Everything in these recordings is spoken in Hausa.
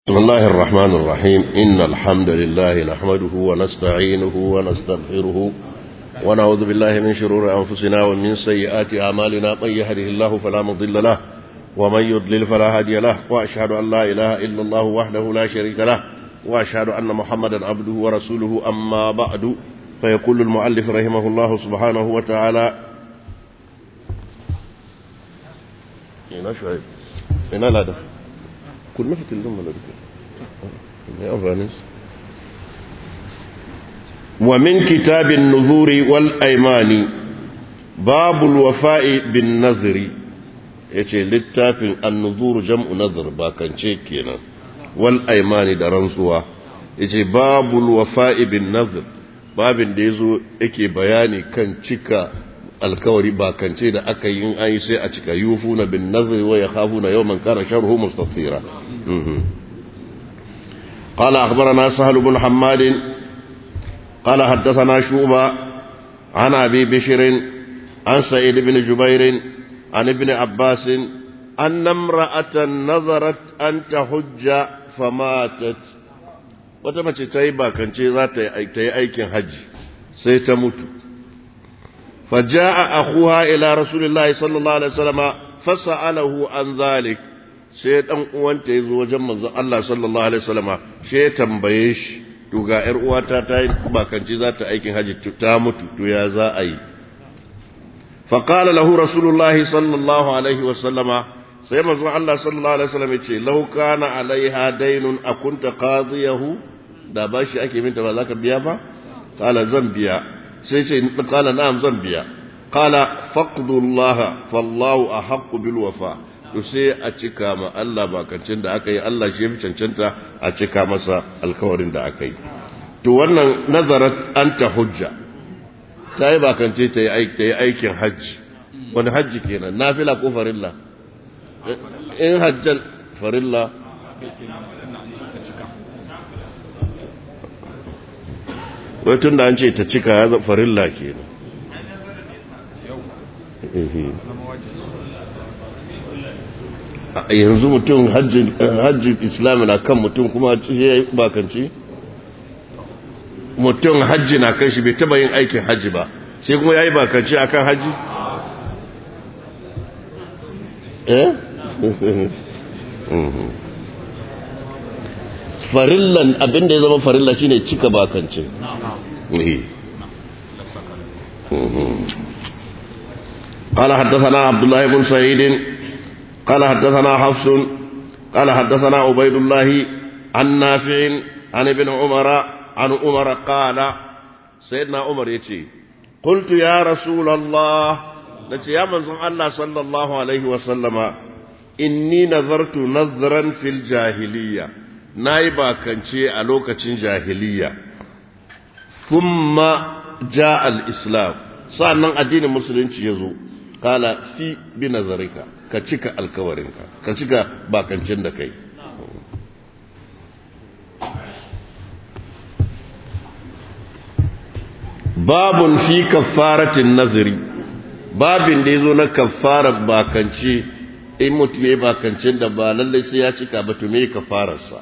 بسم الله الرحمن الرحيم إن الحمد لله نحمده ونستعينه ونستغفره ونعوذ بالله من شرور أنفسنا ومن سيئات أعمالنا من يهده الله فلا مضل له ومن يضلل فلا هادي له وأشهد أن لا إله إلا الله وحده لا شريك له وأشهد أن محمدا عبده ورسوله أما بعد فيقول المؤلف رحمه الله سبحانه وتعالى ina shuaib ina lada kunna fitilun malarika ne amfanin wa min kitabin nuzuri wal aimani babul wafa'i bin nazri yace littafin an-nuzur jam'u nazr ba kance kenan wal aimani da rantsuwa yace babul wafa'i bin nazr babin da yazo yake bayani kan cika alkawari bakance da aka yi in an yi sai a cika yufuna bin nazri wa yakhafuna yawman kana sharhu mustatira قال أخبرنا سهل بن حماد قال حدثنا شوبة عن أبي بشر عن سعيد بن جبير عن ابن عباس أن امرأة نظرت أن تحج فماتت وتمت تيبا كان ذات تي أيكن حج سيتموت فجاء أخوها إلى رسول الله صلى الله عليه وسلم فسأله عن ذلك sai dan uwanta yazo wajen manzo Allah sallallahu alaihi wasallama sai ya tambaye shi to ga yar uwata ta yi bakanci za ta aikin haji ta mutu to ya za a yi fa qala lahu rasulullah sallallahu alaihi wasallama sai manzo Allah sallallahu alaihi wasallam yace law kana alaiha daynun akunta qadiyahu da bashi ake minta ba za ka biya ba qala zan biya sai ce kala na'am zan biya kala faqdullah fallahu ahqqu bil wafa to sai a cika ma Allah bakancin da aka yi Allah shi yafi cancanta a cika masa alkawarin da aka yi to wannan nazarat anta hujja ta yi bakance ta yi aikin hajji wani hajji kenan nafila ko farilla in hajjan farilla wai tun da an ce ta cika ya farilla ke yanzu mutum hajji islami na kan mutum kuma ya yi bakanci mutum hajji na kan shi bai taba yin aikin hajji ba sai kuma ya yi bakanci a kan hajji eh farillan abinda ya zama farilla shine cika bakance قال حدثنا عبد الله بن سعيد قال حدثنا حفص قال حدثنا عبيد الله عن نافع عن ابن عمر عن عمر قال سيدنا عمر يتي قلت يا رسول الله نتي يا من الله صلى الله عليه وسلم إني نذرت نذرا في الجاهليه na yi bakance a lokacin jahiliya thumma ja al-islam sa'annan addinin musulunci ya zo kala fi bi nazarika ka cika alkawarinka ka cika bakancin da kai babun fi kaffaratin nazari babin da ya zo na kaffarar bakance in mutum ya yi bakancin da ba lallai sai ya cika ba to me kafararsa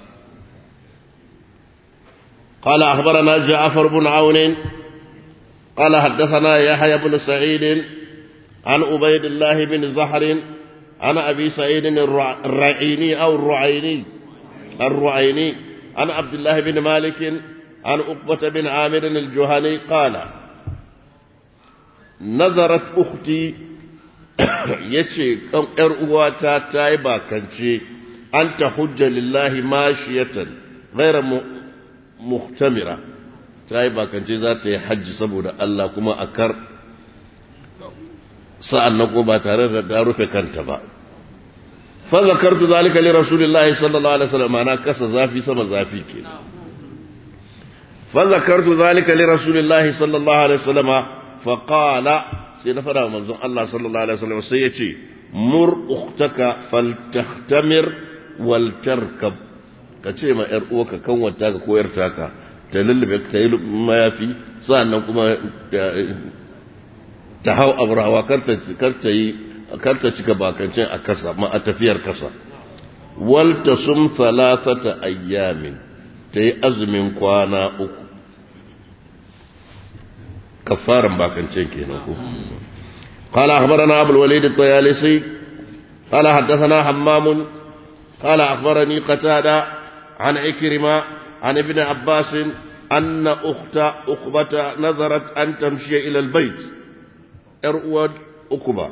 قال أخبرنا جعفر بن عون قال حدثنا يحيى بن سعيد عن عبيد الله بن زهر عن أبي سعيد الرعيني أو الرعيني الرعيني عن عبد الله بن مالك عن أقبة بن عامر الجهني قال نظرت أختي yace kan ‘yar uwata ta yi bakance an ta hujja lillahi mashiyatan ghaira muhtamira ta yi bakance za ta yi hajji saboda Allah kuma a kar sa'an nan ko ba tare da ta rufe kanta ba fa zakartu zalika li rasulillahi sallallahu alaihi wasallam ana kasa zafi sama zafi ke fa zakartu zalika li rasulillahi sallallahu alaihi wasallam fa qala sai na fada manzon Allah sallallahu alaihi wasallam sai yace mur ukhtaka faltahtamir wal tarkab ka ce ma ‘yar uwa ka kanwata ka koyar taka ta lullube ta yi mayafi sa'annan kuma ta hau abrawa kar ta cika bakancin a kasa ma a tafiyar kasa waltasum thalathata ayyamin ta yi azumin kwana uku kafaran bakancin kenan ko قال أخبرنا أبو الوليد الطيالسي قال حدثنا حمام قال أخبرني قتادة عن عكرمة عن ابن عباس أن أخت أقبة نظرت أن تمشي إلى البيت إرؤود أقبة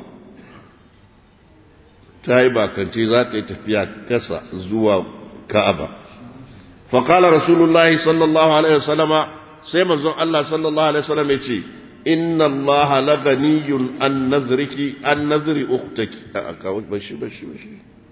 تايبا كنتي ذات تفيا كسا زوا كأبا فقال رسول الله صلى الله عليه وسلم سيما الله صلى الله عليه وسلم يتي إن الله لغني عن نذرك عن نذر أختك أكاوت بشي بشي بشي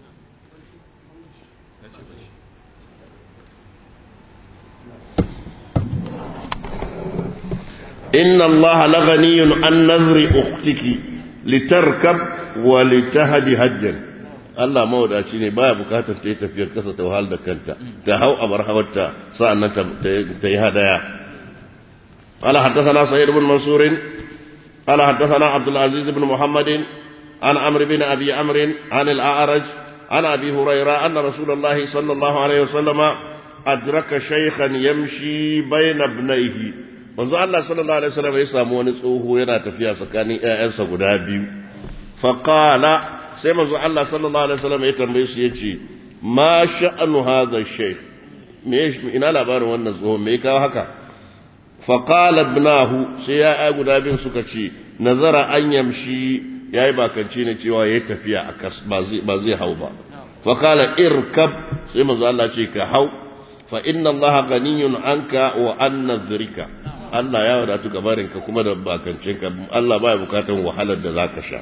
إن الله لغني عن نذر أختك لتركب ولتهدي هجا Allah mawadaci ne baya bukatar ta yi tafiyar kasa ta wahal da kanta ta hau a bar hawarta sa'annan ta yi hadaya قال حدثنا سعيد بن منصور قال حدثنا عبد العزيز بن محمد عن عمرو بن ابي عمرو عن الاعرج عن ابي هريره ان رسول الله صلى الله عليه وسلم ادرك شيخا يمشي بين ابنيه manzo Allah sallallahu alaihi wasallam ya samu wani tsoho yana tafiya tsakanin ƴaƴansa guda biyu faqala sai manzo Allah sallallahu alaihi wasallam ya tambaye su yace ma sha'anu hadha shaykh me ina labarin wannan tsoho me kawo haka faqala ibnahu sai ya guda bin suka ce nazara an yamshi yayi bakanci ne cewa yayi tafiya a kas ba zai ba zai hau ba faqala irkab sai manzo Allah ce ka hau fa inna Allah ganiyun anka wa an nadhrika Allah ya wadatu gabarinka kuma da bakancinka Allah baya bukatan wahalar da zaka sha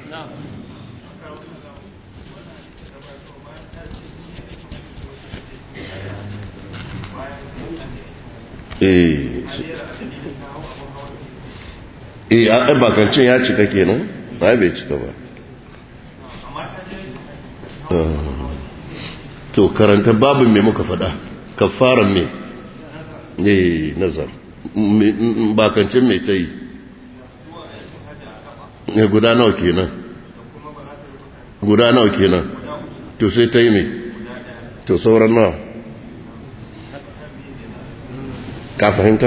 eh a bakancin ya cika kenan ba bai cika ba to karanta babin me muka faɗa kafaran me eh nazar bakancin mai ta yi ne guda nawa kenan guda nawa kenan to sai ta yi mai to sauran nawa ka fahimta?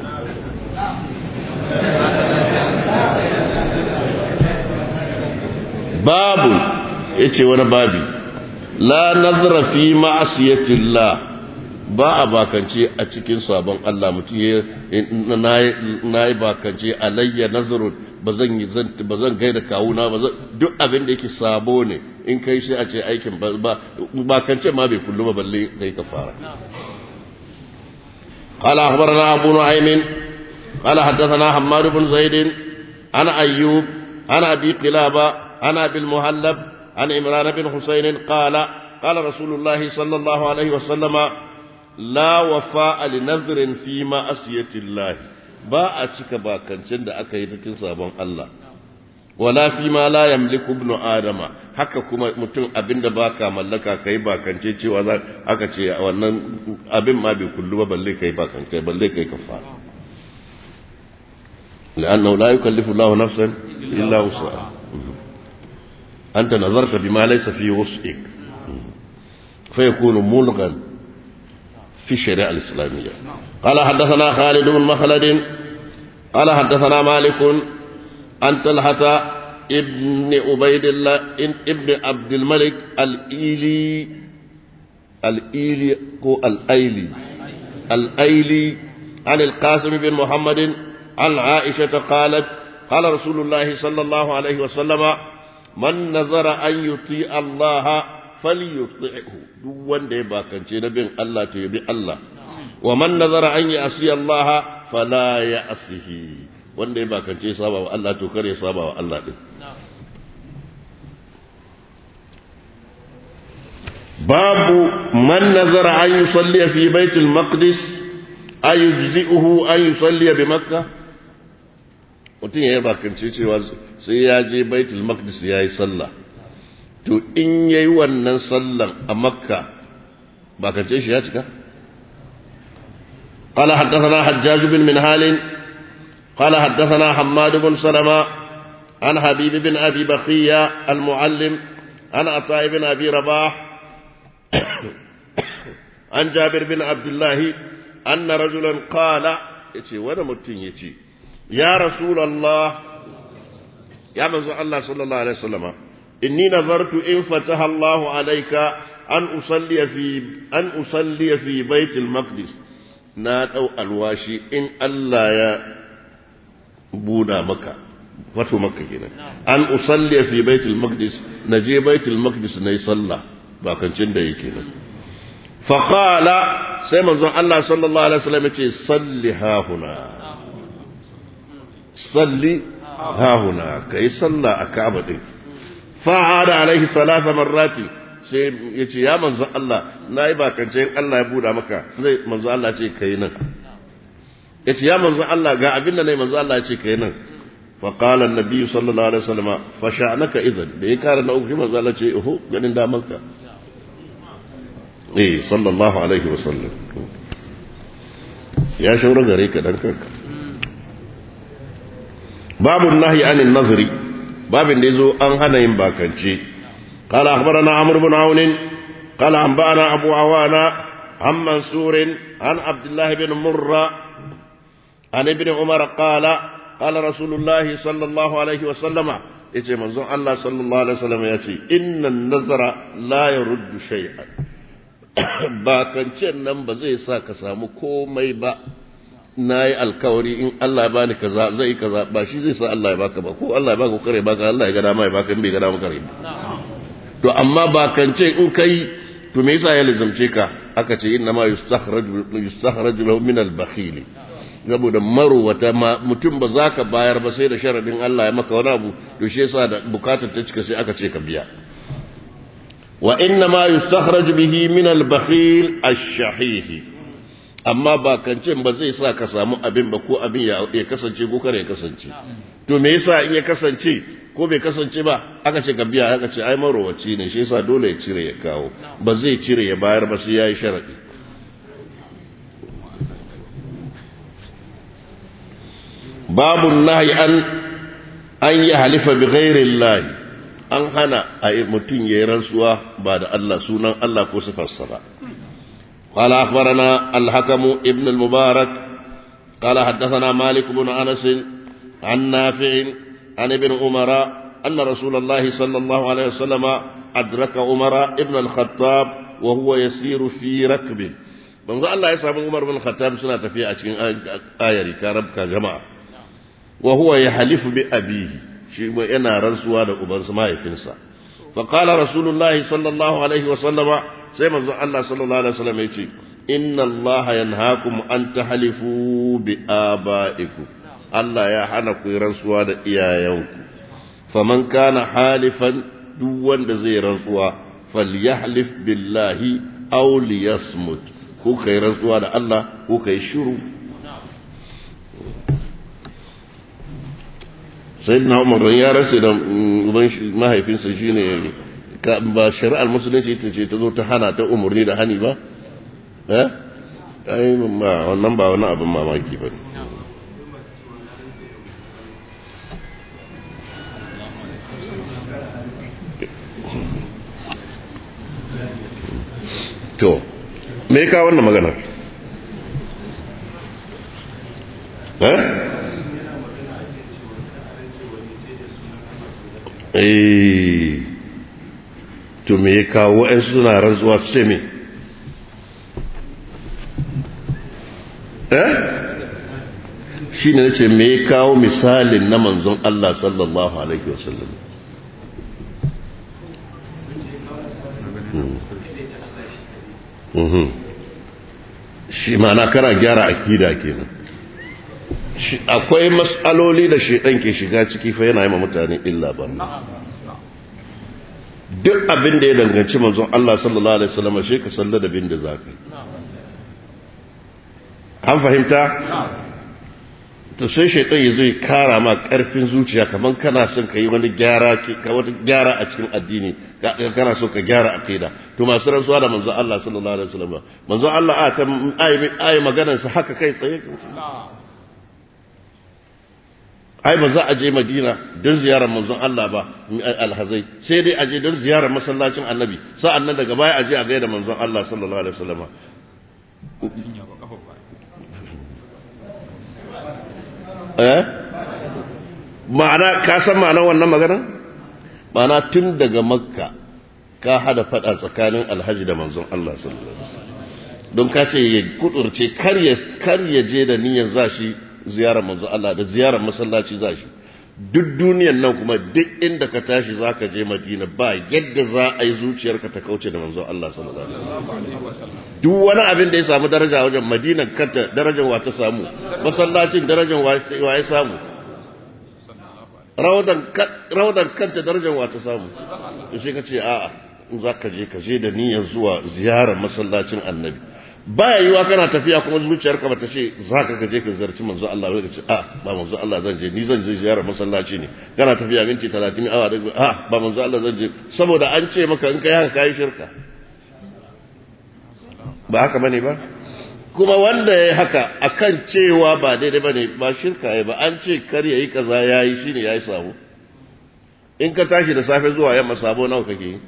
babu ya ce wani babi la nazara fi ma'asiyatillah ba a bakance a cikin sabon Allah mutum ya na yi bakance alayya nazarun ba zan yi ba zan gaida kawuna ba duk abin da yake sabo ne in kai shi a ce aikin ba bakance ma bai kullu ba balle kai ka fara قال أخبرنا أبو نعيم قال حدثنا حماد بن زيد عن أيوب عن أبي قلابة عن أبي المهلب عن عمران بن حسين قال قال رسول الله صلى الله عليه وسلم la wafa linadrin fi ma asiyatillahi ba a cika bakancin da aka yi cikin sabon Allah wala fi ma la yamliku ibn adama haka kuma mutum abinda baka mallaka kai bakance cewa za aka ce wannan abin ma bai kullu ba balle kai bakance balle kai kafara لأنه لا يكلف الله نفسا إلا وسعها أنت نظرت بما ليس في وسعك فيكون ملغا في الشريعة الإسلامية قال حدثنا خالد بن مخلد قال حدثنا مالك عن طلحة ابن عبيد الله ابن عبد الملك الإيلي الإيلي هو الأيلي الأيلي عن القاسم بن محمد عن عائشة قالت قال رسول الله صلى الله عليه وسلم من نظر أن يطيع الله falyuti'hu duk wanda ya bakance na bin Allah to ya bi Allah wa man nazara an ya'si Allah fala ya'sihi wanda ya bakance saba wa Allah to kare saba wa Allah din babu man nazara an yusalli fi baitul maqdis ayujzi'uhu an yusalli bi makkah mutum ya yi bakance cewa sai ya je baitul maqdis ya yi sallah to in yayi wannan sallan a makka ba ka ce shi ya cika قال حدثنا حجاج بن منهال قال حدثنا حماد بن سلمة عن حبيب بن أبي بقية المعلم عن عطاء بن أبي رباح an jabir bin abdullahi anna rajulan qala yace wani mutum yace ya rasulullah ya manzo Allah sallallahu alaihi wasallama inni nazartu in fataha Allah alayka an usalli fi an usalli fi bait al-maqdis na dau alwashi in Allah ya buda maka wato makka kenan an usalli fi bait al-maqdis naje bait al-maqdis nayi sallah ba kancin da yake nan fa qala sai manzon Allah sallallahu alaihi wasallam yace salli ha huna salli ha huna kai sallah a Ka'aba din fa hada alaihi thalatha marrati sai yace ya manzon Allah nayi ba kancin Allah ya buda maka zai manzon Allah ce kai nan yace ya manzon Allah ga abin da nayi manzon Allah ya ce kai nan فقال النبي صلى الله عليه وسلم فشأنك إذن da ya kara na uku shi manzo Allah ce oho ganin damanka eh sallallahu alaihi wasallam ya shaura gare ka dan kanka babu nahi anin nazari babin da yazo an hana yin bakance قال أخبرنا عمرو بن عون قال أنبأنا أبو عوانة عن منصور عن عبد الله بن مرة عن ابن عمر قال قال رسول الله صلى الله عليه وسلم yace manzon Allah sallallahu alaihi wasallam ya ce innan nazara la yaruddu shay'an ba kancen nan ba zai sa ka samu komai ba nayi alkawari in Allah ya bani kaza zai kaza ba shi zai sa Allah ya baka ba ko Allah ya baka kare baka Allah ya ga dama ya baka in bai ga dama kare to amma ba kance in kai to me yasa ya lizamce ka aka ce inna ma yustakhraju yustakhraju lahu min al-bakhili saboda marowata mutum ba za ka bayar ba sai da sharadin Allah ya maka wani abu to shi yasa da bukatar ta cika sai aka ce ka biya wa inna ma yustakhraj bihi min al-bakhil ash-shahih amma ba kancin ba zai sa ka samu abin ba ko abin ya kasance ko kare ya kasance to me yasa in ya kasance ko bai kasance ba aka ce ka biya aka ce ai marowaci ne shi yasa dole ya cire ya kawo ba zai cire ya bayar ba sai yayi sharadi babu nahi an an yi halifa bi ghairi lahi an hana a mutum ya yi rantsuwa ba da Allah sunan Allah ko sifarsa ba قال أخبرنا الحكم ابن المبارك قال حدثنا مالك بن أنس عن نافع عن ابن عمر أن رسول الله صلى الله عليه وسلم أدرك عمر ابن الخطاب وهو يسير في ركب من الله يسأل عمر بن الخطاب سنة في آية كرب كجماعة وهو يحلف بأبيه شيء yana rantsuwa da ubansa mahaifinsa فقال رسول الله صلى الله عليه وسلم sai manzo Allah sallallahu alaihi wasallam yace inna Allah yanhaakum an tahlifu bi abaikum Allah ya hana ku rantsuwa da iyayenku faman kana halifan duk wanda zai rantsuwa falyahlif billahi aw liyasmut ko kai rantsuwa da Allah ko kai shiru sai na umar ya rasa da uban mahaifinsa shi ne ba shari'ar musulunci ita ce ta zo ta hana ta umarni da hani ba eh ai ba wannan ba wani abin mamaki ba to me ka wannan maganar eh eh to me ya kawo wa'ansu suna rantsuwa su ce me eh shi ne ce me ya kawo misalin na manzon Allah sallallahu alaihi wasallam shi mana kana gyara akida kenan akwai matsaloli da shaidan ke shiga ciki fa yana yi ma mutane illa ba duk abin da ya danganci manzon Allah sallallahu alaihi wasallam shi ka salla da bin da zaka an fahimta to sai shaitan ya zai kara ma karfin zuciya kaman kana son ka yi wani gyara ka wani gyara a cikin addini kana so ka gyara aqida to masu rantsuwa da manzon Allah sallallahu alaihi wasallam manzon Allah a ta ayi maganar sa haka kai tsaye ai ba za a je madina don ziyarar manzon Allah ba alhazai sai dai a je don ziyarar masallacin annabi sa'an nan daga baya a je a gaida manzon Allah sallallahu alaihi wasallam eh ma'ana ka san ma'anar wannan maganar ma'ana tun daga makka ka hada fada tsakanin alhaji da manzon Allah sallallahu alaihi wasallam don ka ce ya kudurce kar ya je da niyyar zashi ziyarar manzo Allah da ziyarar masallaci za shi duk duniyan nan kuma duk inda ka tashi za ka je madina ba yadda za a yi zuciyarka ta kauce da manzo Allah sallallahu alaihi wasallam duk wani abin da ya samu daraja wajen madinan kanta darajar wa ta samu masallacin darajar wa ya samu raudan kanta darajar wa ta samu to sai ka ce a'a za ka je ka je da niyyar zuwa ziyarar masallacin annabi baya yiwa kana tafiya kuma zuciyarka bata ce za ka gaje ka ziyarci manzo Allah bai ce a ba manzo Allah zan je ni zan je ziyarar masallaci ne kana tafiya minti 30 awa da a ba manzo Allah zan je saboda an ce maka in kai haka kai shirka ba haka bane ba kuma wanda yayi haka akan cewa ba daidai bane ba shirka yayi ba an ce kar yayi kaza yayi shine yayi sabo in ka tashi da safe zuwa yamma sabo nawa kake yi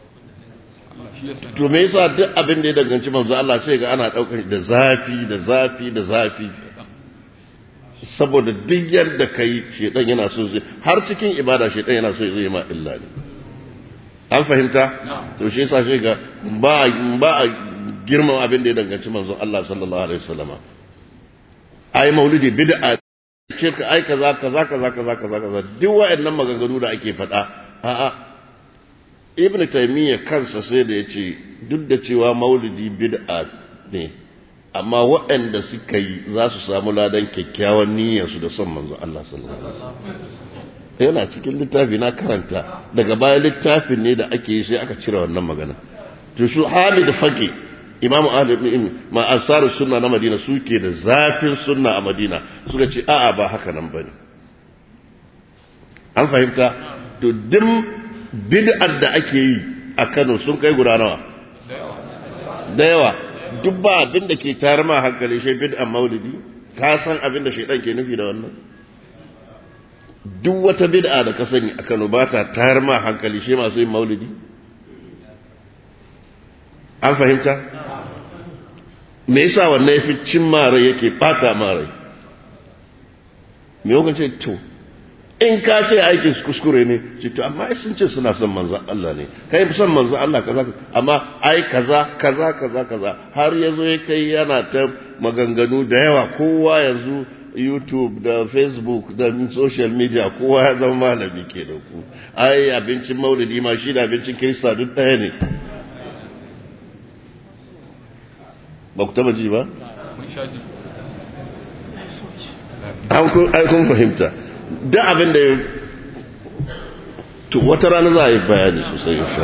to me yasa duk abin da ya danganci manzo Allah sai ga ana daukar da zafi da zafi da zafi saboda duk yadda kai shedan yana so zai har cikin ibada shedan yana so zai ma illa ne an fahimta to shi yasa sai ga ba ba girman abin da ya danganci manzo Allah sallallahu alaihi wasallama ai maulidi bid'a shirka ai kaza kaza kaza kaza kaza kaza duk wa'annan maganganu da ake faɗa a'a ibn taimiyya kansa sai da ya ce duk da cewa maulidi bid'a ne amma waɗanda suka yi za su samu ladan kyakkyawan niyyarsu da son manzo Allah sallallahu alaihi wasallam yana cikin littafi na karanta daga baya littafin ne da ake yi sai aka cire wannan magana to su Hamid Faqi Imam Ahmad ibn ma asarus sunna na Madina suke da zafin sunna a Madina suka ce a'a ba haka nan bane an fahimta to dim bid'ar da ake yi a Kano sun kai guda nawa da yawa duk ba abin da ke tayar ma hankali shi bid'an maulidi ka san abin da shaidan ke nufi da wannan duk wata bid'a da ka sani a Kano ba ta tayar ma hankali shi masu yin maulidi an fahimta me yasa wannan yafi cin marai yake bata marai me yau ce to in ka ce aikin su kuskure ne ce to amma sun ce suna son manzan Allah ne kai son manzan Allah kaza amma ai kaza kaza kaza kaza har yazo ya kai yana ta maganganu da yawa kowa yanzu YouTube da Facebook da social media kowa ya zama malami ke da ku ai abincin maulidi ma shi da abincin kirista duk ɗaya ne ba ku taba ji ba? an kun fahimta duk abin da ya to wata rana za a yi bayani sosai insha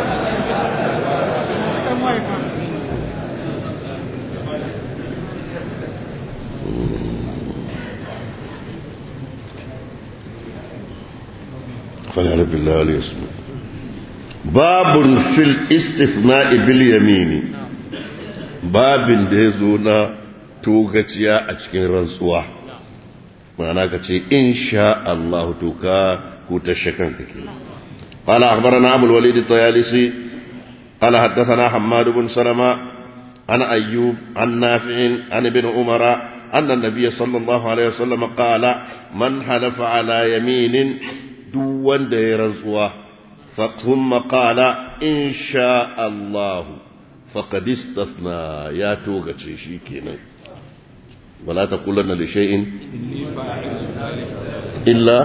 فلعنة بالله عليه اسمه باب في الاستثناء باليمين باب da ya zo na togaciya a cikin rantsuwa ma'ana ka ce in sha Allah to ka hutashe kanka ke قال أخبرنا أبو الوليد الطيالسي قال حدثنا حماد بن سلمة عن أيوب عن نافع عن ابن عمر أن النبي صلى الله عليه وسلم قال من حلف على يمين دون ديرزوة ثم قال إن شاء الله فقد استثنى يا توغة شيكينا ولا تقولن لشيء إلا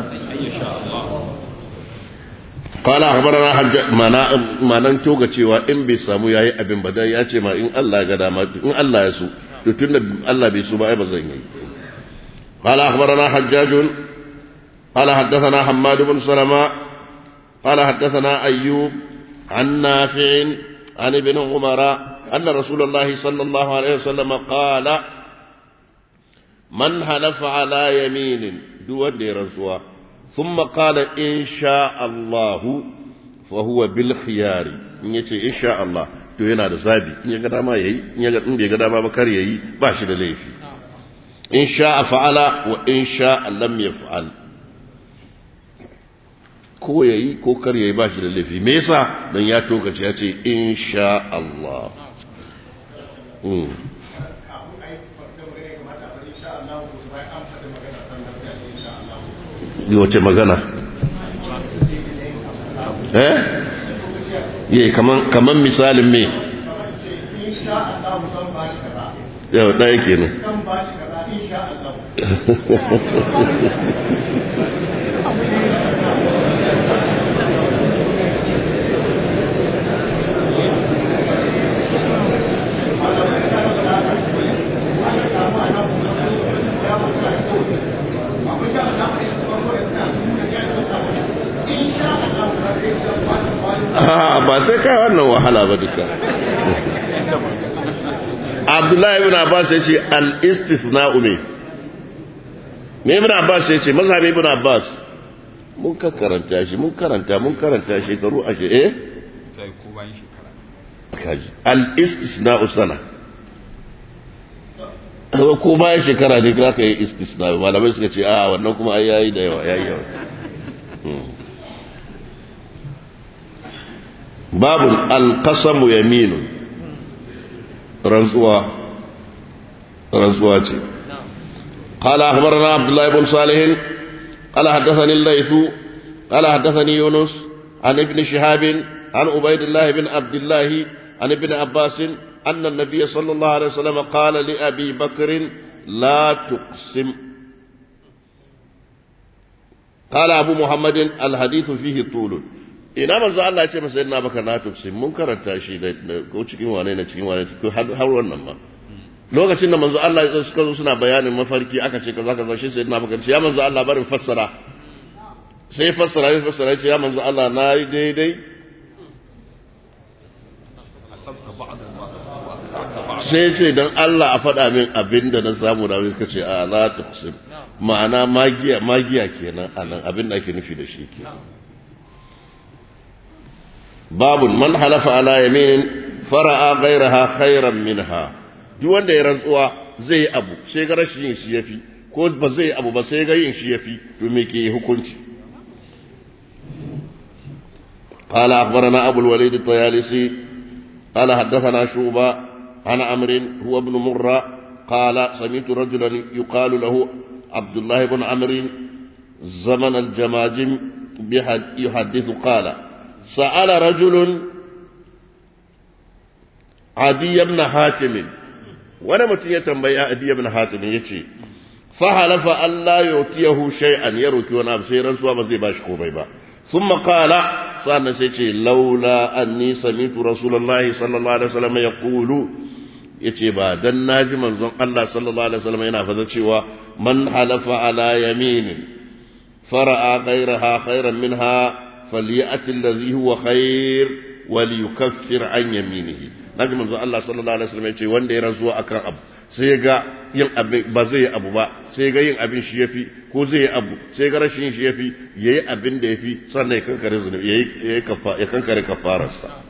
قال أخبرنا حج ما نن توغة cewa in bai samu yayi abin ba ya ce ma in Allah ga dama in Allah ya so to tunda Allah bai so ba ai ba zan yi قال أخبرنا حجاج قال حدثنا حماد بن سلمة قال حدثنا أيوب عن نافع عن ابن عمر أن رسول الله صلى الله عليه وسلم قال من حلف على يمين دون رسوة ثم قال إن شاء الله فهو بالخيار in yace insha Allah to yana da zabi in ya ga dama yayi in ya ga in bai ga dama ba kar yayi ba shi da laifi in sha'a fa'ala wa in sha'a lam yaf'al ko ya yi ko kar ya yi ba shi da laifi me yasa don ya tokace ya ce insha Allah wace magana eh yi kaman misalin me yau ɗaya kenan ba sai kai wannan wahala ba duka abdullahi ibn abbas ya ce al-istithna'u me me ibn abbas ya ce mazhabi ibn abbas mun ka karanta shi mun karanta mun karanta shekaru ashe eh sai ko bayan shekara kaji al-istisna'u sana ko bayan shekara ne za ka yi istisna malamai suka ce a wannan kuma ai yayi da yawa yayi yawa babun alqasamu yaminu rantsuwa rantsuwa ce قال أخبرنا عبد الله بن صالح قال حدثني الليث قال حدثني يونس عن ابن شهاب عن عبيد الله بن عبد الله عن ابن عباس أن النبي صلى الله عليه وسلم قال لأبي بكر لا تقسم قال أبو محمد الحديث فيه طول ina manzo Allah ya ce masa ina baka na tuksin mun karanta shi da ko cikin wane ne cikin wane ko har wannan ma lokacin da manzo Allah ya suka zo suna bayanin mafarki aka ce kaza kaza shi sai ina baka ce ya manzo Allah barin fassara sai fassara ya fassara ya ce ya manzo Allah na yi daidai sai ce don Allah a faɗa min abin da na samu da wani suka ce a la tuqsim ma'ana magiya magiya kenan anan abin da ake nufi da shi ke babun man halafa ala yaminin fara'a ghairaha khairan minha duk wanda ya rantsuwa zai yi abu sai ga rashin yin shi yafi ko ba zai abu ba sai ga yin shi yafi to me ke hukunci قال أخبرنا أبو الوليد الطيالسي قال حدثنا شوبة عن عمرو هو ابن مرة قال سمعت رجلا يقال له عبد الله بن عمرو زمن الجماجم يحدث قال سأل رجل عدي بن حاتم وانا متي يتنبي عدي بن حاتم يتي فحلف أن لا يؤتيه شيئا يروك وانا بسيرا سوى ما زي باش با ثم قال صار سيتي لولا أني سمعت رسول الله صلى الله عليه وسلم يقول yace ba dan naji manzon Allah sallallahu alaihi wasallam yana fada cewa man halafa ala yaminin fara'a ghayraha khairan minha falyati alladhi huwa khair waliyukaffir an yaminihi naji manzon Allah sallallahu alaihi wasallam yace wanda ya rantsuwa akan abu sai ga yin abin ba zai yi abu ba sai ga yin abin shi yafi ko zai yi abu sai ga rashin shi yafi yayi abin da yafi sannan ya kankare zunubi yayi ya kankare kafararsa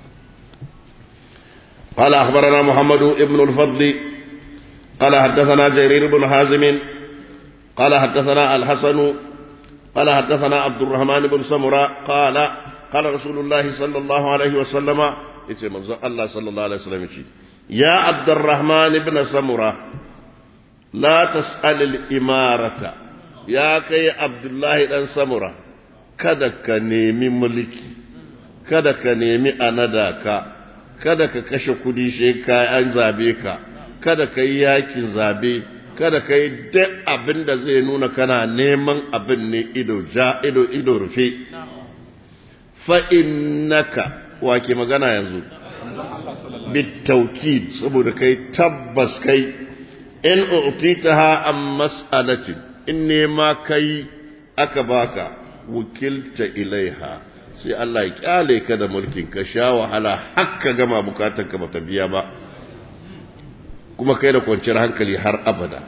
قال أخبرنا محمد بن الفضل قال حدثنا جرير بن حازم قال حدثنا الحسن قال حدثنا عبد الرحمن بن سمرة قال قال رسول الله صلى الله عليه وسلم يتي الله صلى الله عليه وسلم يا عبد الرحمن بن سمرة لا تسأل الإمارة يا كي عبد الله بن سمرة kada ka nemi mulki kada ka nemi a nada ka kada ka kashe kudi shi ka an zabe ka kada ka yi yakin zabe kada ka yi duk abin da zai nuna kana neman abin ne ido ja ido ido rufe fa innaka wa ke magana yanzu bitaukid saboda kai tabbas kai in utitaha am mas'alatin in nema kai aka baka wukilta ilaiha sai Allah ya kyale ka da mulkin ka sha wahala har ka gama bukatar ka bata biya ba kuma kai da kwanciyar hankali har abada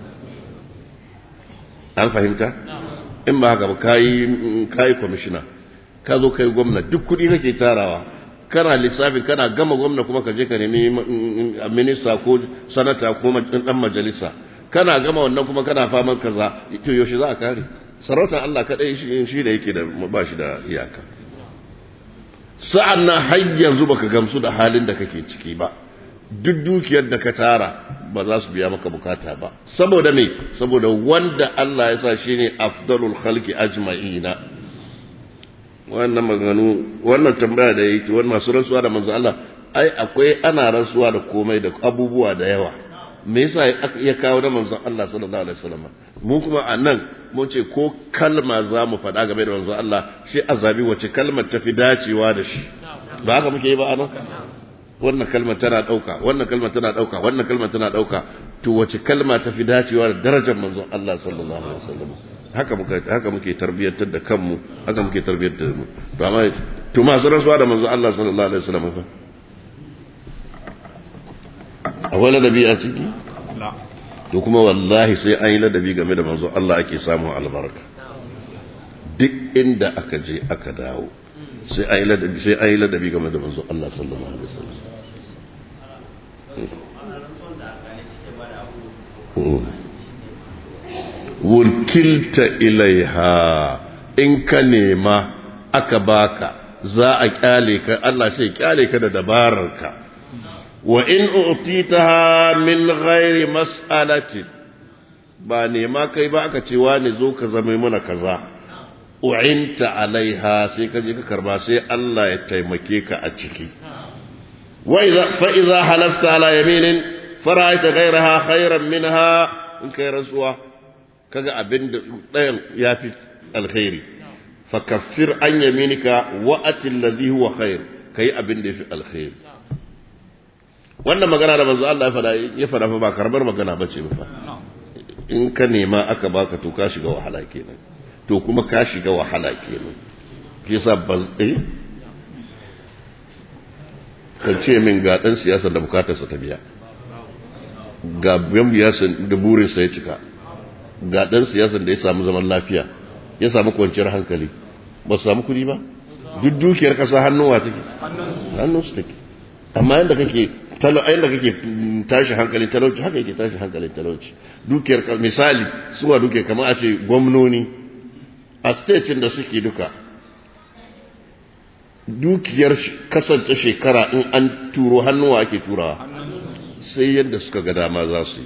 an fahimta in ba haka ba kayi kayi kwamishina ka zo kai gwamna duk kuɗi kake tarawa kana lissafi kana gama gwamna kuma ka je ka nemi minista ko sanata ko dan majalisa kana gama wannan kuma kana faman kaza to yaushe za a kare sarautar Allah kadai shi shi da yake da ba shi da iyaka sa'an nan har yanzu baka gamsu da halin da kake ciki ba duk dukiyar da ka tara ba za su biya maka bukata ba saboda me saboda wanda Allah ya sa shine afdalul khalqi ajma'ina wannan maganu wannan tambaya da yake wannan masu rantsuwa da manzo Allah ai akwai ana rantsuwa da komai da abubuwa da yawa me yasa ya kawo da manzon Allah sallallahu alaihi wasallam mu kuma anan mun ce ko kalma za mu faɗa game da manzon Allah shi azabi wace kalmar tafi dacewa da shi ba haka muke yi ba anan wannan kalmar tana ɗauka wannan kalmar tana ɗauka wannan kalmar tana ɗauka to wace kalma tafi dacewa da darajar manzon Allah sallallahu alaihi wasallam haka muke haka muke tarbiyyantar da kanmu haka muke tarbiyyantar da mu to amma to masu rasuwa da manzon Allah sallallahu alaihi wasallam fa akwai ladabi a ciki to kuma wallahi sai an yi ladabi game da manzo Allah ake samun albarka duk inda aka je aka dawo sai an yi ladabi sai an yi ladabi game da manzo Allah sallallahu alaihi wasallam wulkilta ilaiha in ka nema aka baka za a kyale ka Allah sai kyale ka da dabararka wa in utitaha min ghairi mas'alati ba nema kai ba aka ce wani zo ka zama mana kaza u'inta alaiha sai ka je ka karba sai Allah ya taimake ka a ciki wa idza fa idza halafta ala yaminin fara'aita ghayraha khayran minha in kai rasuwa kaga abin da ɗayan yafi alkhairi fakaffir an yaminika wa atil ladhi huwa khair kai abin da yafi alkhairi wannan magana da manzo Allah ya fada ya fada fa ba karbar magana bace ba fa in ka nema aka baka to ka shiga wahala kenan to kuma ka shiga wahala kenan shi yasa ba eh kan ce min ga dan siyasa da bukatarsa ta biya ga biyan siyasa da burinsa ya cika ga dan siyasan da ya samu zaman lafiya ya samu kwanciyar hankali ba su samu kuɗi ba duk dukiyar kasa hannuwa take hannun su take amma yadda kake yadda kake tashi hankalin talauci haka yake tashi hankalin talauci dukiyar misali suwa dukiyar kamar a ce gwamnoni a state da suke duka dukiyar kasance shekara in an turo hannuwa ake turawa sai yadda suka ga dama za su yi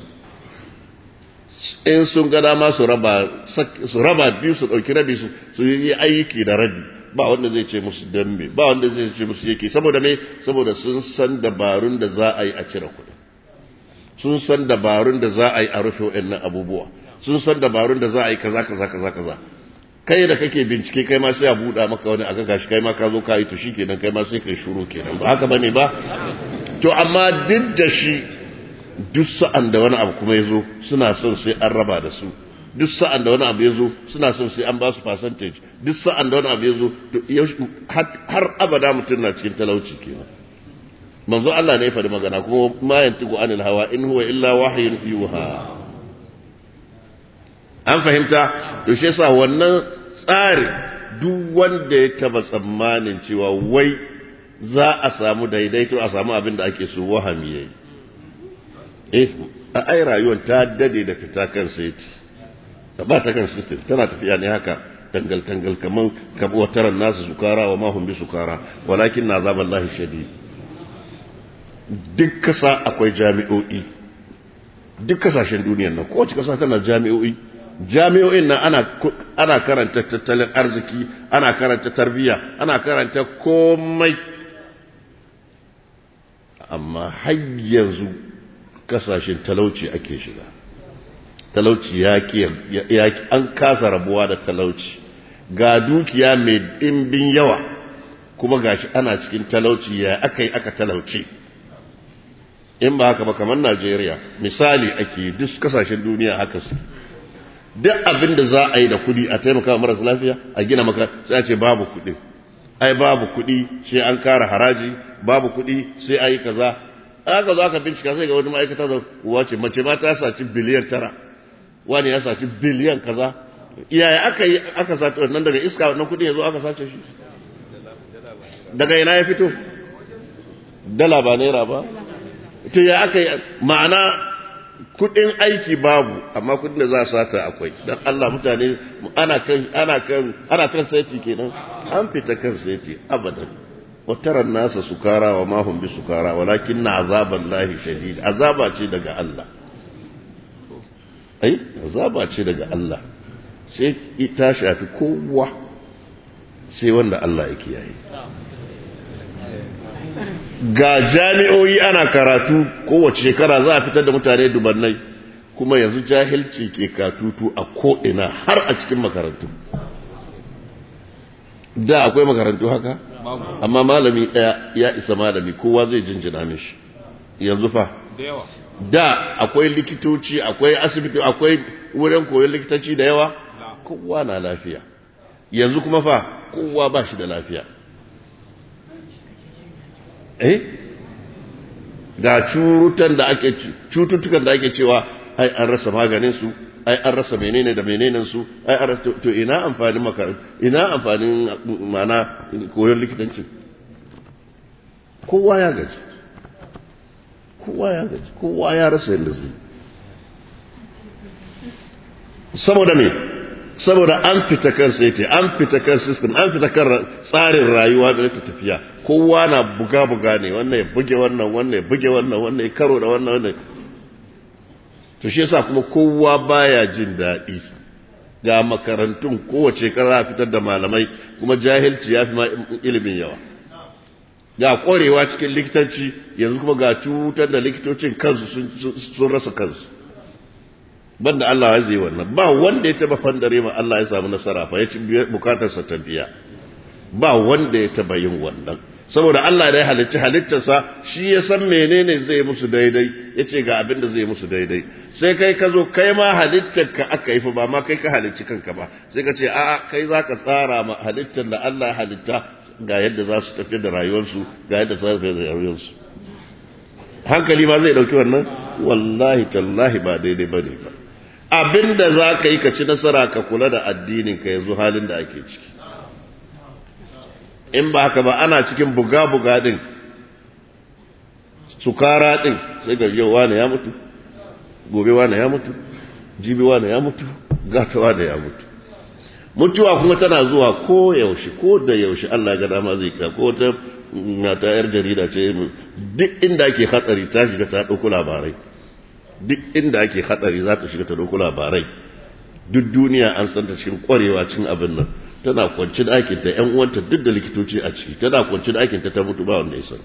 in sun ga dama su raba biyu su ɗauki rabi su yi aiki da rabi ba wanda zai ce musu dambe ba wanda zai ce musu yake saboda me saboda sun san dabarun da za a yi a cire kuɗi sun san dabarun da za a yi a rufe waɗannan abubuwa sun san dabarun da za a yi kaza kaza kaza kaza kai da kake bincike kai ma sai a buɗa maka wani aka gashi kai ma ka zo ka yi to shikenan kai ma sai kai shuru kenan ba haka bane ba to amma duk da shi duk sa'an da wani abu kuma ya zo suna son sai an raba da su duk sa'an da wani abu ya zo suna son sai an ba su percentage duk sa'an da wani abu ya zo har abada mutum na cikin talauci kenan manzo Allah ne ya faɗi magana kuma ma yantiqu anil hawa in huwa illa wahyun yuha an fahimta to shi yasa wannan tsari duk wanda ya taba tsammanin cewa wai za a samu daidaito a samu abin da ake so wahami yayi eh a ai rayuwar ta dade da fita kan saiti ta ba ta kan system tana tafiya ne haka tangal tangal kaman kabwataran nasu sukara wa ma hum bi sukara walakin na azaban lahi shadid duk kasa akwai jami'o'i duk kasashen duniyar nan kowace kasa tana jami'o'i jami'o'in nan ana ana karanta tattalin arziki ana karanta tarbiyya ana karanta komai amma har yanzu kasashen talauci ake shiga talauci ya an kasa rabuwa da talauci ga dukiya mai ɗimbin yawa kuma gashi ana cikin talauci ya aka yi aka talauci in ba haka ba kamar najeriya misali ake duk kasashen duniya haka su duk abin da za a yi da kudi a taimaka marasa lafiya a gina maka sai a ce babu kudi ai babu kudi sai an kara haraji babu kudi sai a yi kaza aka zo aka bincika sai ga wani ma'aikata da wace mace ma ta saci biliyan tara wani ya saci biliyan kaza iyaye aka yi aka saci wannan daga iska wannan kudin ya zo aka sace shi daga ina ya fito dala ba naira ba to ya aka yi ma'ana kudin aiki babu amma kudin da za a sata akwai dan Allah mutane ana kan ana kan ana kan saiti kenan an fita kan saiti abadan وترى الناس سكارى وما هم بسكارى ولكن عذاب الله شديد عذاب ce daga Allah ai azaba ce daga Allah sai ita shafi kowa sai wanda Allah ya kiyaye ga jami'o'i ana karatu kowace shekara za a fitar da mutane dubannai kuma yanzu jahilci ke katutu a ko'ina har a cikin makarantu da akwai makarantu haka amma malami ɗaya ya isa malami kowa zai jinjina mishi yanzu fa da akwai likitoci akwai asibiti akwai wurin koyon likitanci da yawa kowa na lafiya yanzu kuma fa kowa ba shi da lafiya eh ga curutan da ake cututtukan da ake cewa ai an rasa maganin su ai an rasa menene da menenen su ai an rasa to ina amfanin makarantu ina amfanin mana koyon likitanci kowa ya gaji kowa ya gaji kowa ya rasa yadda zai saboda me saboda an fita kan saiti an fita kan system an fita kan tsarin rayuwa da ta tafiya kowa na buga-buga ne wannan ya buge wannan wannan ya buge wannan wannan ya karo da wannan wannan to shi yasa kuma kowa baya jin daɗi ga makarantun kowace kara fitar da malamai kuma jahilci ya fi ma ilimin yawa ga ƙwarewa cikin likitanci yanzu kuma ga cutar da likitocin kansu sun rasa kansu banda Allah ya zai wannan ba wanda ya taba fandare ma Allah ya samu nasara fa ya ci bukatarsa ta biya ba wanda ya taba yin wannan saboda Allah da ya halicci halittarsa shi ya san menene zai musu daidai ya ce ga abin da zai musu daidai sai kai ka zo kai ma halittar ka aka yi fa ba ma kai ka halicci kanka ba sai ka ce a'a kai za ka tsara ma halittar da Allah ya halitta ga yadda za su tafi da rayuwarsu ga yadda za su tafi da rayuwarsu hankali ma zai dauki wannan wallahi tallahi ba daidai bane ba abin da za ka yi ka ci nasara ka kula da addinin ka yanzu halin da ake ciki in ba haka ba ana cikin buga-buga din sukara din sai ga yau wane ya mutu gobe wane ya mutu jibi wane ya mutu gata wane ya mutu mutuwa kuma tana zuwa ko yaushe ko da yaushe Allah ga dama zai ka ko ta ta yar jarida ce duk inda ake hatsari ta shiga ta dauko labarai duk inda ake hatsari za ta shiga ta dauko labarai duk duniya an san ta cikin kwarewa cikin abin nan tana kwanci ɗakin ta ƴan uwanta duk da likitoci a ciki tana kwanci ɗakin ta ta mutu ba wanda ya san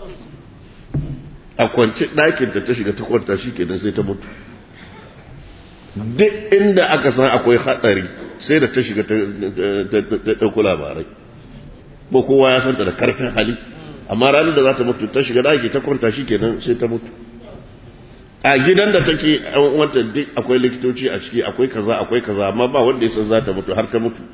a kwanci ɗakin ta ta shiga ta kwanta shi kenan sai ta mutu duk inda aka san akwai hatsari sai da ta shiga ta ɗauko labarai ko kowa ya santa da karfin hali amma ranar da za ta mutu ta shiga ɗaki ta kwanta shi kenan sai ta mutu a gidan da take wanta duk akwai likitoci a ciki akwai kaza akwai kaza amma ba wanda ya san za ta mutu har ta mutu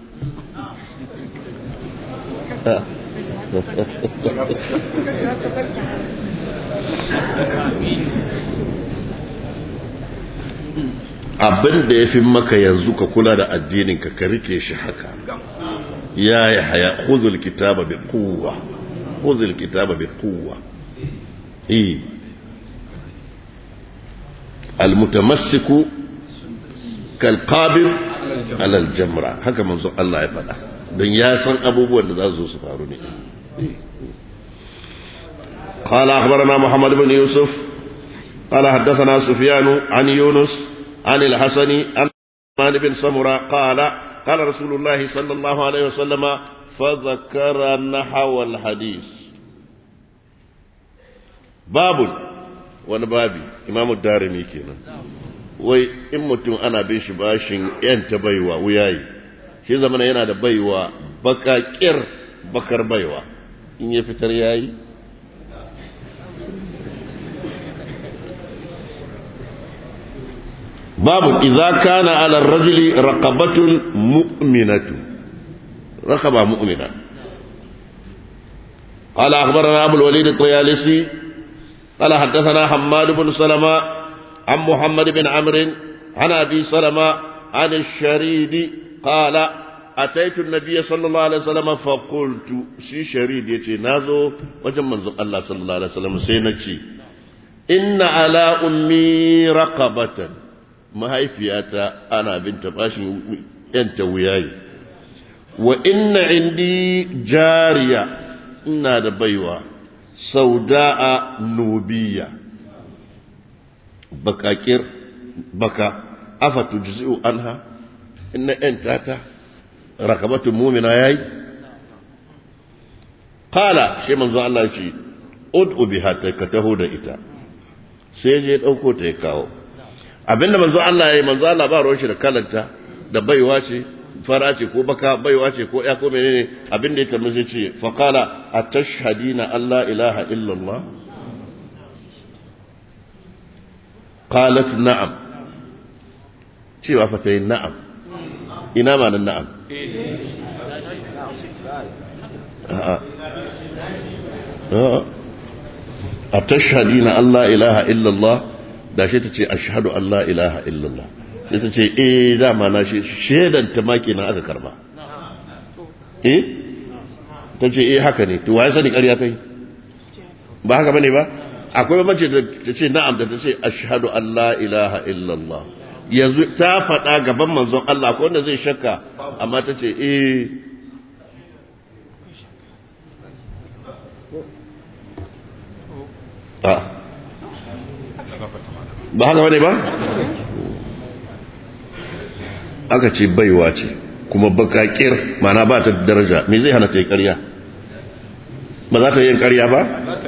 abin da ya fi maka yanzu ka kula da addininka ka rike shi haka ya yi haya huzul kitaba bi kuwa huzul kitaba bi kuwa eh almutamassiku kalqabir ala aljamra haka manzo Allah ya faɗa don ya san abubuwan da za su su faru ne قال أخبرنا محمد بن يوسف قال حدثنا سفيان عن يونس عن الحسن عن بن سمرة قال قال رسول الله صلى الله عليه وسلم فذكر نحو الحديث باب wani babi imamu darimi kenan wai in mutum ana bin shi bashin yanta baiwa wuyayi shi zamana yana da baiwa bakakir bakar baiwa in ya fitar yayi babu idza kana ala rajuli raqabatun mu'minatu raqaba mu'mina قال أخبرنا أبو الوليد الطيالسي قال حدثنا حماد بن سلمة عن محمد بن عمرو عن أبي سلمة عن الشريد قال أتيت النبي صلى الله عليه وسلم فقلت شي شريد يتي نازو وجم منزل الله صلى الله عليه وسلم سينتي inna ala ummi raqabatan mahaifiyata ana binta bashin yanta wuyayi wa inna indi jariya ina da baiwa sauda'a nubiya bakakir baka afa tujzi'u anha inna yanta ta rakabatu mu'mina yayi qala shi manzo Allah ya ce ud'u biha ka taho da ita sai je dauko ta ya kawo abinda manzo Allah ya yi manzo Allah ba ruwan shi da kalanta da baiwa ce fara ce ko baka baiwa ce ko ya ko menene abinda ya tambaye sai ce fa qala atashhadina alla ilaha illa Allah qalat na'am cewa fa tayi na'am ina ma nan na'am a'a a tashhadina Allah ilaha illallah da shi ta ce ashhadu Allah ilaha illallah sai ta ce eh dama na shi shedan ta ma kenan aka karba eh ta ce eh haka ne to waye sani ƙarya ta yi ba haka bane ba akwai mace da ta ce na'am da ta ce ashhadu Allah ilaha illallah yanzu ta faɗa gaban manzon Allah akwai wanda zai shakka amma ta ce eh ba haka wane ba aka ce baiwa ce kuma bakakir mana ba ta daraja me zai hana ta yi karya ba za ta yi karya ba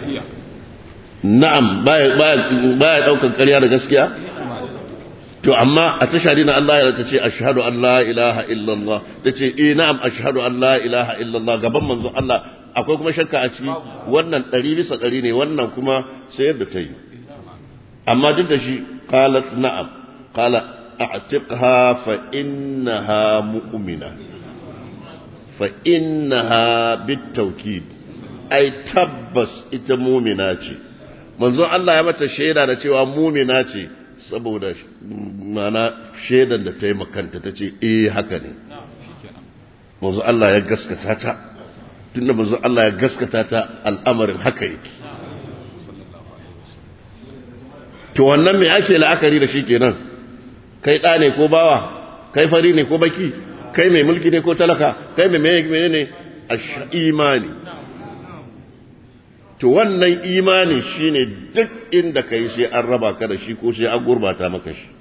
na'am baya daukan karya da gaskiya to amma a tashari na Allah ya ta ce ashhadu an la ilaha illallah ta ce eh na'am ashhadu an la ilaha illallah gaban manzo Allah akwai kuma shakka a ciki wannan ɗari bisa ɗari ne wannan kuma sai yadda ta yi amma duk da shi qalat na'am qala a'tiqha fa innaha mu'mina fa innaha bitawkid ai tabbas ita mu'mina ce manzon Allah ya mata shaida da cewa mu'mina ce saboda mana shaidan da ta yi makanta ta ce eh haka ne manzon Allah ya gaskata ta tunda manzon Allah ya gaskata ta al'amarin haka yake to wannan me ake la'akari da shi kenan kai ɗa ne ko bawa kai fari ne ko baki kai mai mulki ne ko talaka kai mai mene ne a imani to wannan imani shine duk inda kai sai an raba ka da shi ko sai an gurbata maka shi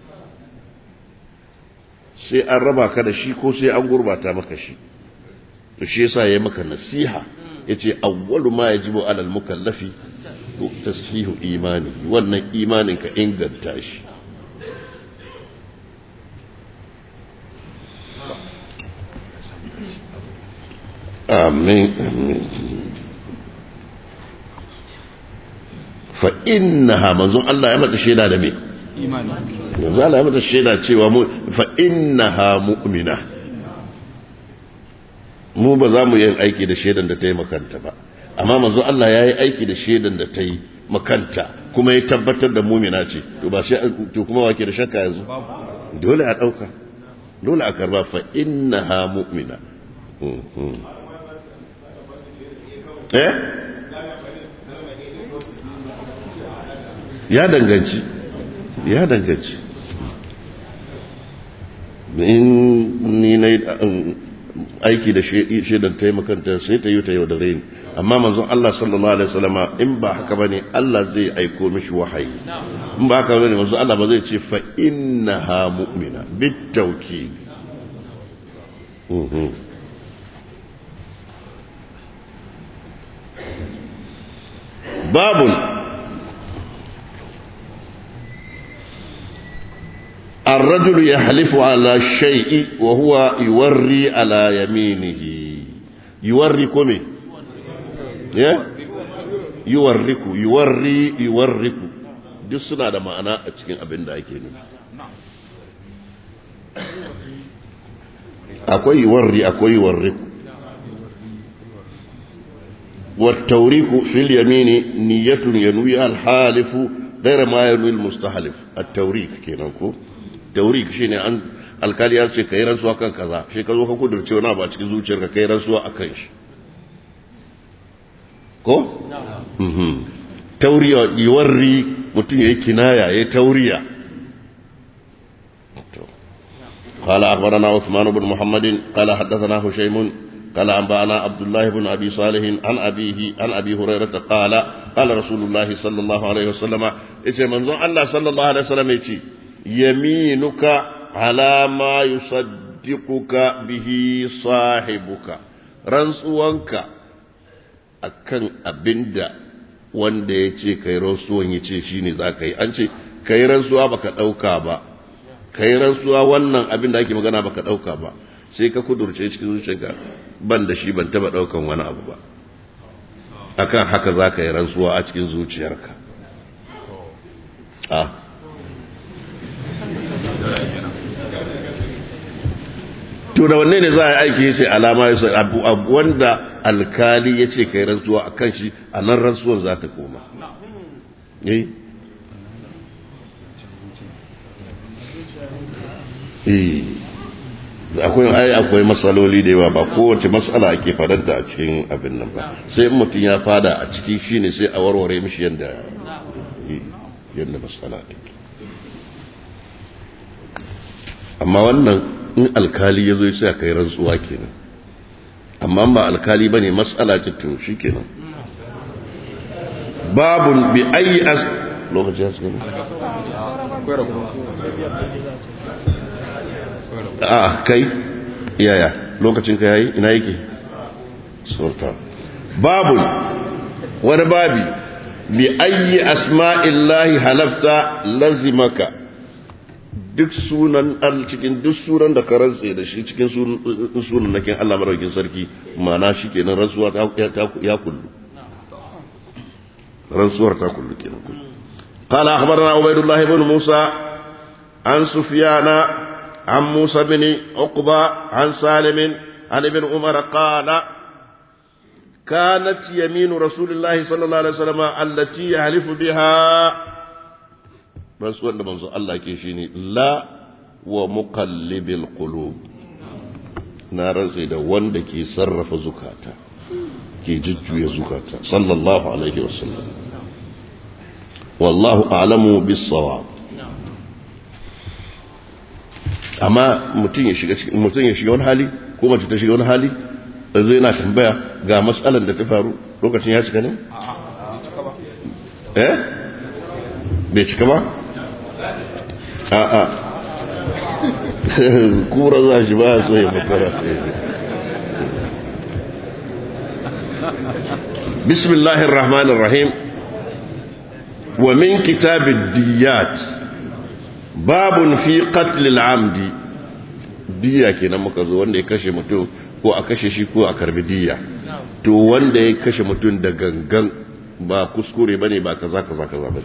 sai an raba ka da shi ko sai an gurbata maka shi to shi yasa yayi maka nasiha yace awwalu ma yajibu alal mukallafi tasfihu imani wannan imanin ka inganta shi amin amin fa innaha manzon Allah ya mata shaida da me imani manzon Allah ya mata shaida cewa mu fa innaha mu'mina mu ba za mu yi aiki da shaidan da ta yi makanta ba amma manzo Allah ya yi aiki da shaidan da ta yi makanta kuma ya tabbatar da mumina ce to ba shi to kuma wake da shakka yanzu dole a dauka dole a karba fa innaha mu'mina eh ya danganci ya danganci in ni na aiki da shaidan taimakanta sai ta yi ta yau da raini amma manzon Allah sallallahu alaihi wasallama in ba haka bane Allah zai aiko mishi wahayi in ba haka bane manzon Allah ba zai ce fa innaha mu'mina bitawkid babun الرجل يحلف على الشيء وهو يوري على يمينه يوري كمي يوريك يوري يوريك duk suna da ma'ana a cikin abin da ake nufi akwai yuwarri akwai yuwarriku والتوريك في اليمين نية ينوي الحالف غير ما ينوي المستحلف التوريك كينكو taurik shine an alkali ya ce kai rantsuwa kan kaza shi ka zo ka kudurce wani abu a cikin zuciyarka kai rantsuwa a kan shi ko tauri yuwarri mutum ya yi kinaya ya yi tauriya قال أخبرنا عثمان بن محمد قال حدثنا هشيم قال أنبأنا عبد الله بن أبي صالح عن أبيه عن أبي هريرة قال قال رسول الله صلى الله عليه وسلم إذا منظر الله صلى الله عليه وسلم يتي يمينك على ما يصدقك به صاحبك رنسوانك akan abinda wanda ya ce kai rantsuwan ya ce shi ne za ka yi an ce kai rantsuwa baka ɗauka ba kai rantsuwa wannan abin da ake magana baka ɗauka ba sai ka kudurce cikin zuciyarka ban da shi ban taba ɗaukan wani abu ba akan haka za ka yi rantsuwa a cikin zuciyarka a to da wanne ne za a yi aiki ya ce alama ya abu wanda alkali ya ce kai rantsuwa a kan shi a nan rantsuwar za ta koma eh akwai ai akwai matsaloli da yawa ba kowace matsala ake fadanta a cikin abin nan ba sai in mutum ya fada a ciki shine sai a warware mishi yadda yadda matsala take amma wannan in alkali ya zo ya sai kai rantsuwa kenan amma ba alkali bane matsala ce to shikenan babun bi ayi as lokaci ya a kai yaya lokacin ka yayi ina yake sultan babu wani babi bi ayyi asma'illahi halafta lazimaka duk sunan al cikin duk sunan da ka rantse da shi cikin sunan nakin Allah madaukakin sarki mana shi kenan rantsuwa ta ya kullu rantsuwar ta kullu kenan قال أخبرنا عبيد الله بن موسى عن سفيان عن موسى بن عقبة عن سالم عن ابن عمر قال كانت يمين رسول الله صلى الله عليه وسلم التي يحلف بها بس wanda manzo Allah ke shine la wa muqallibil qulub na rantsi da wanda ke sarrafa zukata ke jujjuya zukata sallallahu alaihi wasallam wallahu a'lamu bis sawab amma mutum ya shiga mutum ya shiga wani hali ko mace ta shiga wani hali zai na tambaya ga matsalar da ta faru lokacin ya cika ne? eh? bai cika ba? a'a kura za shi ba so ya makara bismillahir rahmanir rahim wa min kitabid diyat babun fi qatlil amdi diya kenan muka zo wanda ya kashe mutum ko a kashe shi ko a karbi diya to wanda ya kashe mutum da gangan ba kuskure bane ba kaza kaza kaza bane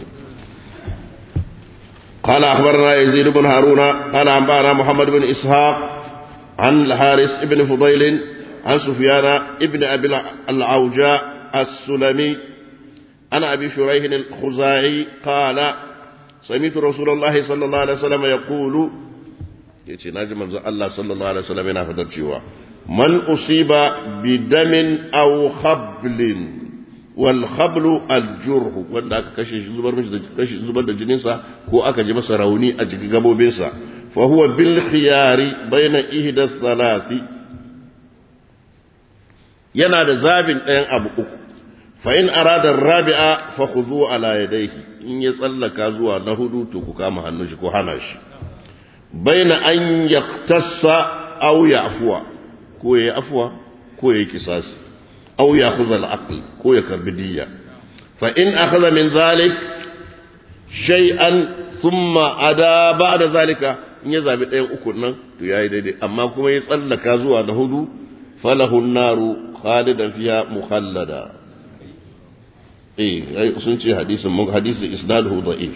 قال أخبرنا يزيد بن هارون قال أنبأنا محمد بن إسحاق عن الحارث بن فضيل عن سفيان ابن أبي العوجاء السلمي عن أبي شريح الخزاعي قال سمعت رسول الله صلى الله عليه وسلم يقول yace naji manzon Allah sallallahu alaihi wasallam yana fadar cewa man usiba bi damin aw khablin wal khablu al jurh wanda aka kashe shi zubar mishi da kashe zubar da jinin sa ko aka ji masa rauni a jikin gabobin sa fa huwa bil khiyari baina ihda thalathi yana da zabin ɗayan abu uku fa in arada rabi'a fa khudhu ala yadayhi in ya tsallaka zuwa na hudu to ku kama hannun shi ko hana shi baina an yaktassa aw ya'fuwa ko yayi afwa ko yayi kisasi aw ya'khudha al-aql ko ya karbi diyya fa in akhadha min zalik shay'an thumma ada ba'da zalika in ya zabi ɗayan uku nan to yayi daidai amma kuma ya tsallaka zuwa na hudu falahu an-naru khalidan fiha mukhallada eh sun ce hadisin mun hadisin isnaduhu da'if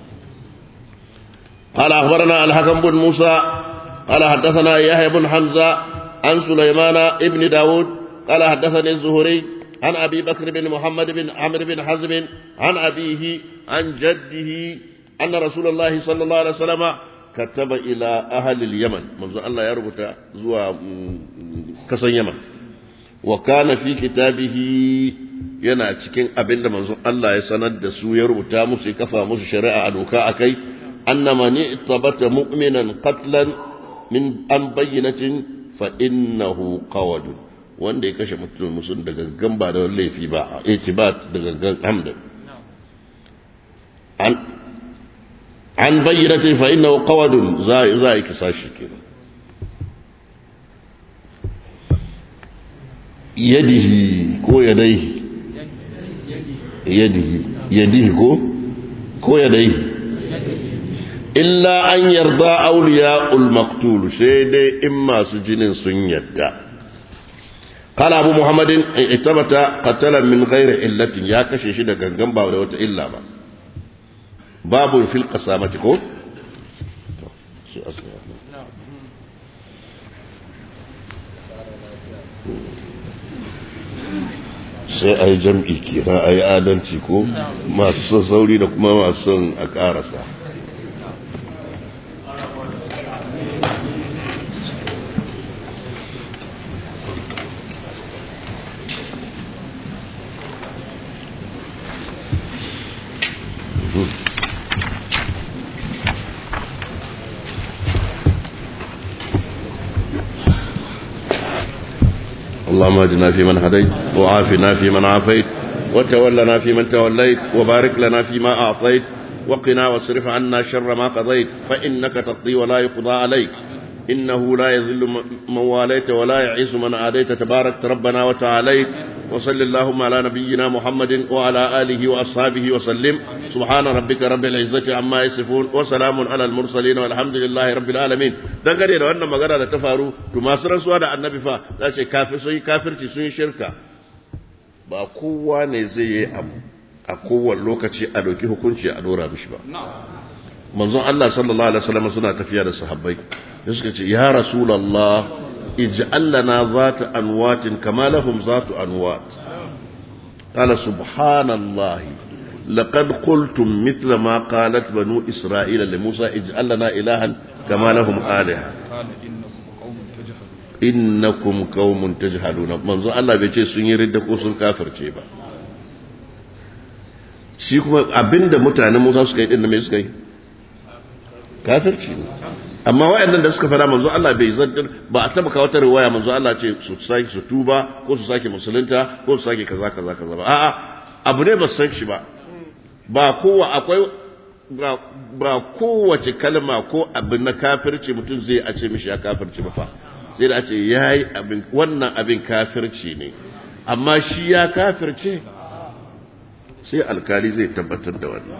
قال أخبرنا الحكم بن موسى قال حدثنا يحيى بن حمزة عن سليمان ابن داود قال حدثني الزهري عن أبي بكر بن محمد بن عمرو بن حزم عن أبيه عن جده أن رسول الله صلى الله عليه وسلم كتب إلى أهل اليمن منذ الله يربط زوا كسن يمن wa kana fi kitabihi yana cikin abinda manzon Allah ya sanar da su ya rubuta musu ya kafa musu shari'a a doka akai annama ni tabata mu'minan qatlan min an bayyinatin fa innahu qawadun wanda ya kashe mutum musun da gangan ba da laifi ba a ce ba da gangan hamdan an an bayyinatin fa innahu qawadun za za yi kisa shi kenan yadihi ko yadaihi yadihi yadihi ko ko yadaihi illa an yarda auliya ulmaktul sai dai in masu jinin sun yadda قال أبو محمد اتبت قتلا من غير علة يا كشي شي da gangan ba da wata illa ba babu fil qasamati ko sai a yi jam'i kira a yi adalci ko masu son sauri da kuma masu son a ƙarasa اللهم اهدنا فيمن هديت وعافنا فيمن عافيت وتولنا فيمن توليت وبارك لنا فيما أعطيت وقنا واصرف عنا شر ما قضيت فإنك تقضي ولا يقضى عليك إنه لا يذل من واليت ولا يعز من عاديت تبارك ربنا وتعاليت وصل اللهم على نبينا محمد وعلى آله وأصحابه وسلم سبحان ربك رب العزة عما يصفون وسلام على المرسلين والحمد لله رب العالمين dangane da wannan magana da ta faru to masu rasuwa da annabi fa za ce kafir sun yi kafirci sun yi shirka ba kowa ne zai yi abu a kowane lokaci a ɗauki hukunci a dora mishi ba manzon Allah sallallahu alaihi wasallam suna tafiya da sahabbai da suka ce ya rasulullah ij'al lana zata anwatin kama lahum zatu anwat qala subhanallahi laqad qultum mithla ma qalat banu isra'ila li musa ij'al lana ilahan kama lahum alaha innakum qaumun tajhaluna manzon Allah bai ce sun yi ridda ko sun kafirce ba shi kuma abinda mutanen Musa suka yi din me suka yi kafirci ne amma waɗannan da suka fara manzo Allah bai zantar ba a taba kawo ta riwaya manzo Allah ce su sake su tuba ko su sake musulunta ko su sake kaza kaza kaza ba a'a abu ne ba san shi ba ba kowa akwai ba ba kowace kalma ko abin na kafirci mutum zai a ce mishi ya kafirci ba fa sai da a ce yayi abin wannan abin kafirci ne amma shi ya kafirce sai alkali zai tabbatar da wannan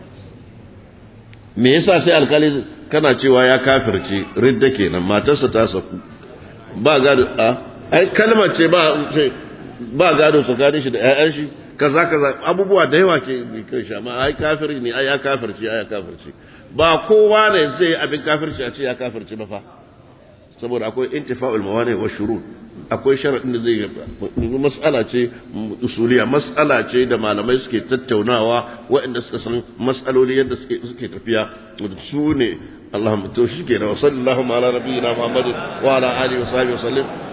me yasa sai alkali kana cewa ya kafirce ridda kenan matarsa ta saku ba gado a ai kalmar ce ba ba gado tsakanin shi da ƴaƴan shi kaza kaza abubuwa da yawa ke kan shi amma ai kafiri ne ai ya kafirce ai ya kafirce ba kowa ne zai abin kafirci a ce ya kafirce ba fa saboda akwai intifa'ul mawani wa shurut akwai sharadin da zai mas'ala ce usuliya mas'ala ce da malamai suke tattaunawa waɗanda suka san mas'aloli yadda suke suke tafiya su ne Allahumma to shi ke da sallallahu ala nabiyina Muhammadin wa ala alihi wa sahbihi wa sallam